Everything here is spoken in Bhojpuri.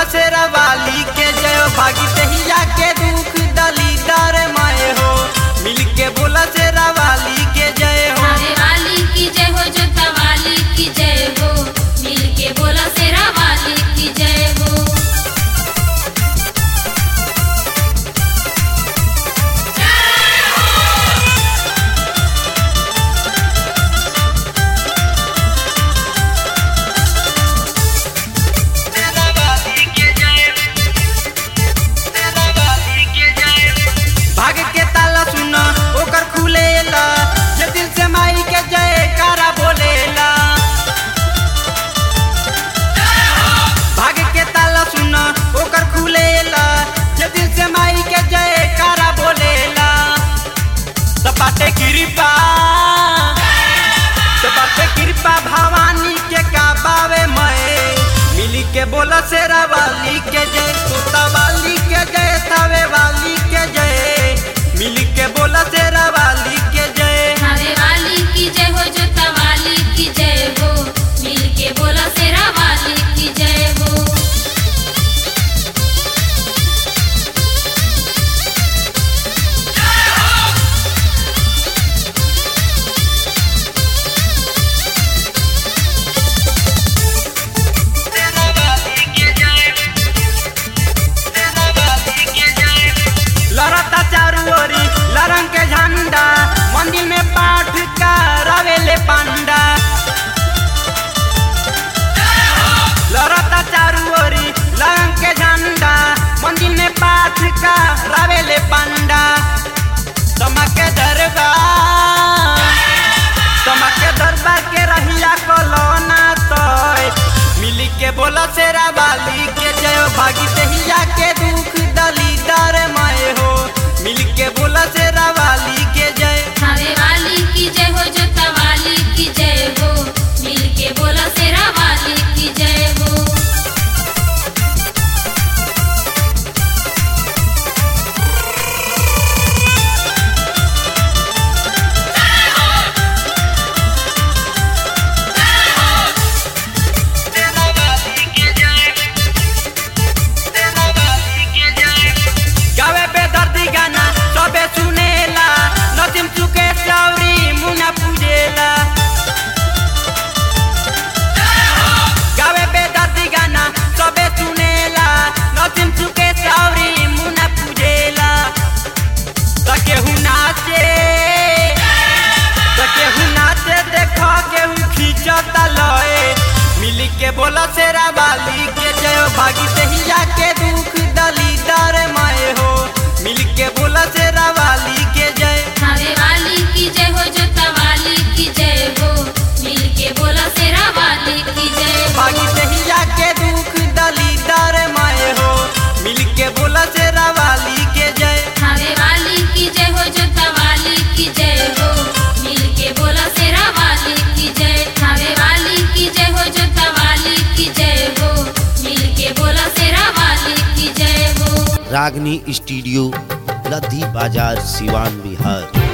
शेरा वाली के जय हो भागी तहिया के दुख दली दर माए हो मिल के बोला शेरा वाली के जय हो थावे वाली की जय हो जोता वाली की जय हो मिल के बोला शेरा वाली की जय हो भाग के ताला सुना ओकर खुलेला जे दिल से माई के जय कारा बोलेला भाग के ताला सुना ओकर खुलेला जे दिल से माई के जय कारा बोलेला सपाटे कृपा सपाटे कृपा भवानी के काबावे मैं मिली के बोला शेरा वाली के जय तोता वाली के जय तावे वाली के जय मिली के बोला शेरा वाली के जय थावे वाली की जय हो जोता वाली की जय हो मिल के बोला शेरा वाली की जय हो लड़ता चारू ओरी लरंग के झंडा मंदिर में पाठ करावेले पांडा लड़ता चारू ओरी लरंग के झंडा मंदिर में पाठ करावेले पांडा तमके दरबार तमके दरबार के रहिया कलोना तोय मिली के बोला शेरा वाली के जय हो भागी तहिया के दुख दली दर माए हो मिल के बोला शेरा वाली के जय थावे वाली की जय हो जोता वाली की जय हो मिल के बोला शेरा वाली की जय हो गावे पे दर्दी गाना सबे सुनेला नसीम चुके चौरी मुना पूजेला गावे पे दर्दी गाना सबे सुनेला नसीम चुके चौरी मुना पूजेला तके हु नाचे तके हु नाचे देखो केहू खींचता लए मिली के बोला शेरा वाली के जय हो भागी तहिया के दुख दली दर माए हो मिल के बोला शेरा वाली के जय थावे वाली की जय हो जोता वाली की जय हो मिल के बोला शेरा वाली की जय हो भागी तहिया के दुख दली दर माए हो मिल के बोला शेरा वाली के जय थावे वाली की जय हो जोता वाली की जय हो मिल के बोला शेरा वाली की जय थावे वाली की जय हो जोता वाली की जय हो मिल के बोला शेरा वाली की जय हो रागनी स्टूडियो लद्दी बाजार सिवान बिहार